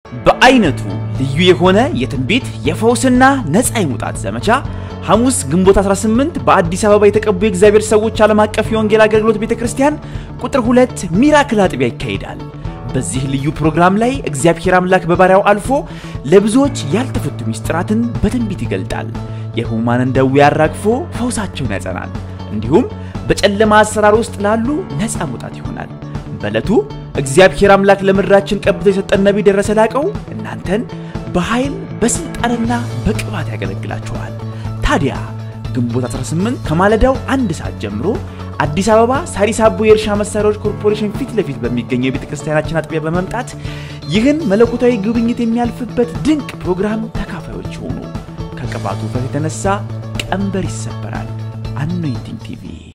በአይነቱ ልዩ የሆነ የትንቢት የፈውስና ነፃ የመውጣት ዘመቻ ሐሙስ ግንቦት 18 በአዲስ አበባ የተቀቡ የእግዚአብሔር ሰዎች ዓለም አቀፍ የወንጌል አገልግሎት ቤተ ክርስቲያን ቁጥር ሁለት ሚራክል አጥቢያ ይካሄዳል። በዚህ ልዩ ፕሮግራም ላይ እግዚአብሔር አምላክ በባሪያው አልፎ ለብዙዎች ያልተፈቱ ምስጢራትን በትንቢት ይገልጣል። የሕሙማንን ደዌ አራግፎ ፈውሳቸውን ያጸናል። እንዲሁም በጨለማ አሰራር ውስጥ ላሉ ነፃ መውጣት ይሆናል። በዕለቱ እግዚአብሔር አምላክ ለምድራችን ቀብቶ የሰጠን ነቢይ ደረሰ ላቀው እናንተን በኃይል በስልጣንና በቅባት ያገለግላችኋል። ታዲያ ግንቦት 18 ከማለዳው አንድ ሰዓት ጀምሮ አዲስ አበባ ሳሪስ አቦ የእርሻ መሳሪያዎች ኮርፖሬሽን ፊት ለፊት በሚገኘው የቤተ ክርስቲያናችን አጥቢያ በመምጣት ይህን መለኮታዊ ጉብኝት የሚያልፍበት ድንቅ ፕሮግራም ተካፋዮች ሆኑ። ከቅባቱ ውፍረት የተነሳ ቀንበር ይሰበራል። አኖይንቲንግ ቲቪ